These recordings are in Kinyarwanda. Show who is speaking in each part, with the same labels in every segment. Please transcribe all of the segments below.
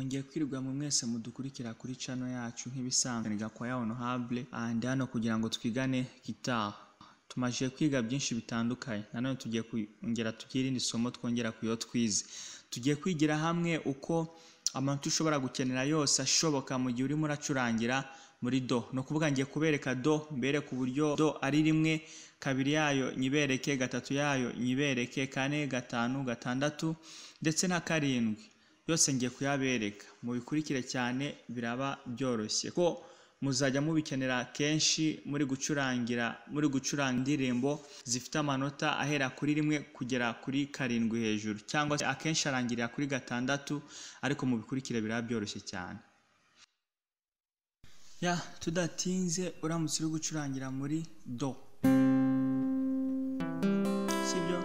Speaker 1: ngiye kwirwamwe mwese mudukurikira kuri channel yacu nk'ibisanzwe ni Gakwaya Honorable and hano kugira ngo twigane gitaha tumajije kwiga byinshi bitandukanye nanone tugiye kongera tugire irindi somo twongera kuyo twize tugiye kwigira hamwe uko amanota ushobora gukenera yose ashoboka mu gihe urimo uracurangira muri do ni ukuvuga ngiye kubereka do mbereke uburyo do ari rimwe kabiri yayo nyibereke gatatu yayo nyibereke kane gatanu gatandatu ndetse na karindwi yose ngiye kuyabereka mubikurikire cyane biraba byoroshye ko muzajya mubikenera kenshi muri gucurangira muri gucuranga indirimbo zifite amanota ahera kuri rimwe kugera kuri karindwi hejuru cyangwa se akenshi arangirira kuri gatandatu ariko mubikurikire biraba byoroshye cyane ya tudatinze uramutse uri gucurangira muri do sibyo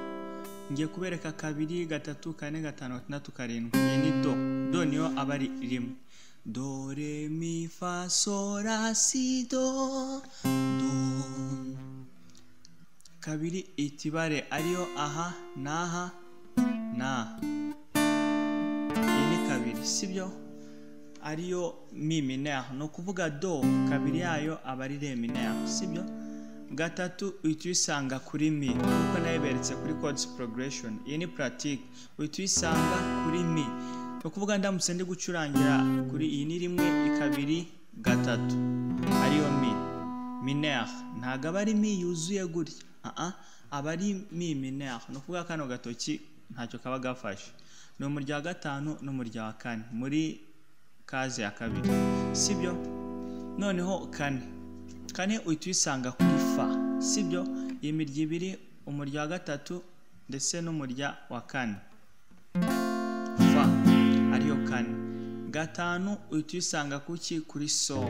Speaker 1: ngiye kubereka kabiri gatatu kane gatanu gatandatu karindwi iyi ni do do niyo aba ari rimwe do re mi fa so la si do do kabiri itibare ariyo aha n'aha n'aha iyi ni kabiri sibyo ariyo mi minere ni ukuvuga do kabiri yayo aba ari re minere sibyo gatatu uhita uyisanga kuri mi kuko nayo iberetse kuri codes progression iyi ni pratique uhita uyisanga kuri mi ni ukuvuga ndamutse ndi gucurangira kuri iyi ni rimwe ikabiri gatatu ariyo mi minere ntabwo aba ari mi yuzuye gutya aha aba ari mi minere ni ukuvuga kano gatoki ntacyo kaba gafashe ni mu rya gatanu no mu rya kane muri kaze ya kabiri sibyo noneho kane kane uhita uyisanga kuri fa sibyo imirya ibiri umurya wa gatatu ndetse n'umurya wa kane fa ariyo kane gatanu uhita uyisanga kuki kuri so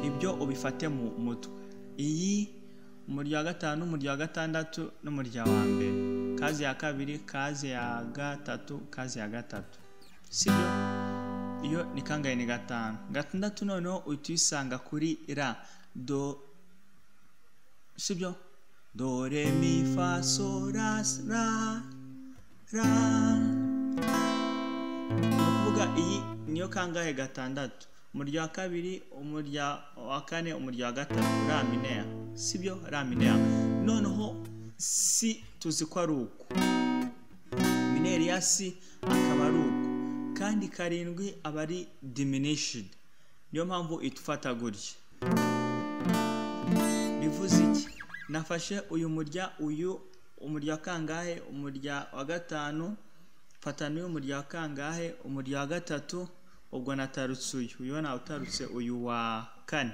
Speaker 1: ibyo ubifate mu mutwe iyi umurya wa gatanu umurya wa gatandatu n'umurya wa mbere kaze ya kabiri kaze ya gatatu kaze ya gatatu sibyo iyo ni kangahe ni gatanu gatandatu noneho uhita uyisanga kuri ra do sibyo do re mi fa so ra ra ra ni ukuvuga iyi niyo kangahe gatandatu umurya wa kabiri umurya wa kane umurya wa gatanu ra minera sibyo ra minera noneho si tuzi ko ari uku mineri ya si akaba ari uku kandi karindwi aba ari diminishidi niyo mpamvu itufata gutya bivuze iki nafashe uyu murya uyu umurya wa kangahe umurya wa gatanu mfata n'uyu murya wa kangahe umurya wa gatatu ubwo natarutse uyu uyu nawutarutse uyu wa kane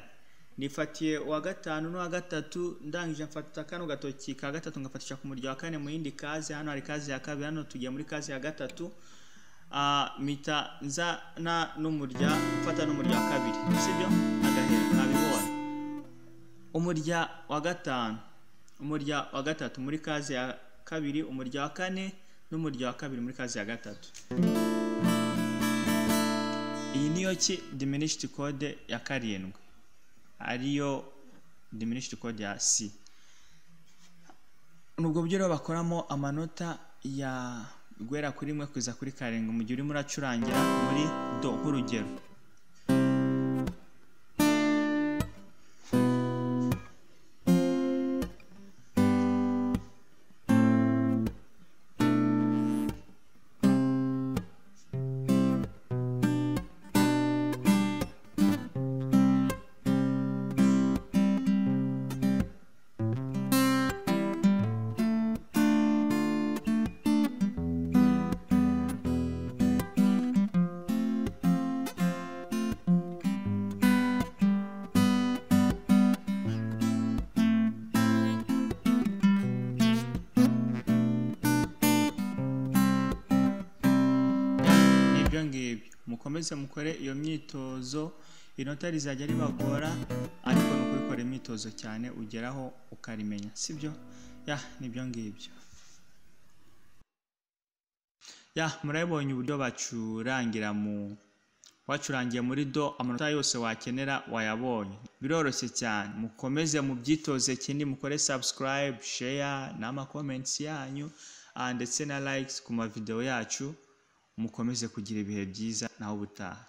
Speaker 1: nifatiye uwa gatanu n'uwa gatatu ndangije mfata kano gatoki ka gatatu ngafatisha ku murya wa kane mu yindi kaze hano hari kaze ya kabiri hano tugiye muri kaze ya gatatu mita nzana n'umurya mfata n'umurya wa kabiri sibyo agahera nabibonye umurya wa gatanu umurya wa gatatu muri kazi ya kabiri umurya wa kane n'umurya wa kabiri muri kazi ya gatatu iyi niyo ki diminished code ya karindwi ariyo diminished code ya si nubwo buryo rero bakoramo amanota ya guhera kuri rimwe kugeza kuri karindwi mu gihe urimo uracurangira muri do nk'urugero nibyo ngibyo mukomeze mukore iyo myitozo inota rizajya ribagora ariko no kubikora imyitozo cyane ugeraho ukarimenya sibyo ya nibyo ngibyo ya murabibonye uburyo bacurangira mu wacurangiye muri do amanota yose wakenera wayabonye biroroshye cyane mukomeze mubyitoze kindi mukore subscribe share n'amakomenti yanyu ah, ndetse na likes ku mavideo yacu mukomeze kugira ibihe byiza naho ubutaha